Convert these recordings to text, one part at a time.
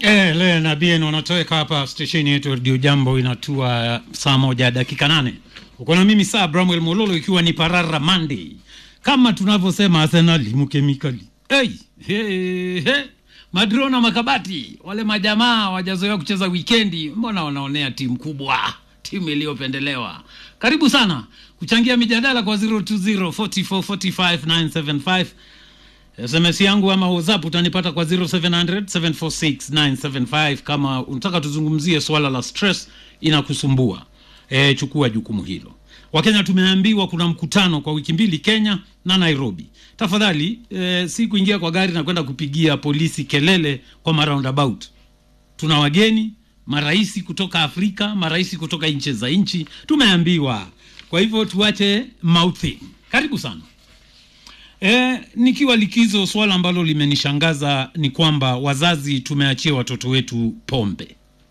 Eh, le na bien wanatoweka hapa stesheni yetu Radio Jambo inatua saa moja dakika nane. Uko na mimi saa Bramwell Mololo ikiwa ni Parara Monday. Kama tunavyosema Arsenal mkemikali. Hey, hey, hey. Madrona makabati wale majamaa wajazoea kucheza wikendi, mbona wanaonea timu kubwa, timu iliyopendelewa. Karibu sana kuchangia mijadala kwa 020 44 45 975 SMS yangu ama WhatsApp utanipata kwa 0700 746 975 kama unataka tuzungumzie swala la stress inakusumbua. E, chukua jukumu hilo. Wakenya tumeambiwa kuna mkutano kwa wiki mbili Kenya na Nairobi. Tafadhali e, si kuingia kwa gari na kwenda kupigia polisi kelele kwa maroundabout. Tuna wageni marais kutoka Afrika, marais kutoka nchi za nchi, tumeambiwa. Kwa hivyo tuache mouthing. Karibu sana. E, nikiwa likizo, swala ambalo limenishangaza ni kwamba wazazi tumeachia watoto wetu pombe.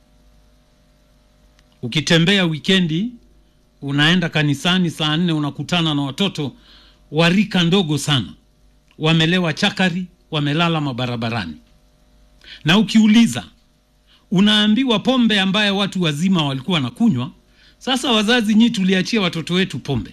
Ukitembea wikendi, unaenda kanisani saa nne, unakutana na watoto wa rika ndogo sana, wamelewa chakari, wamelala mabarabarani, na ukiuliza unaambiwa pombe ambayo watu wazima walikuwa wanakunywa. Sasa wazazi, nyi tuliachia watoto wetu pombe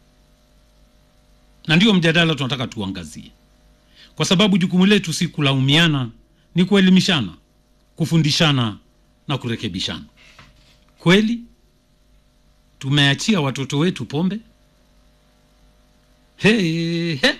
na ndio mjadala tunataka tuangazie, kwa sababu jukumu letu si kulaumiana, ni kuelimishana, kufundishana na kurekebishana. Kweli tumeachia watoto wetu pombe? He, he.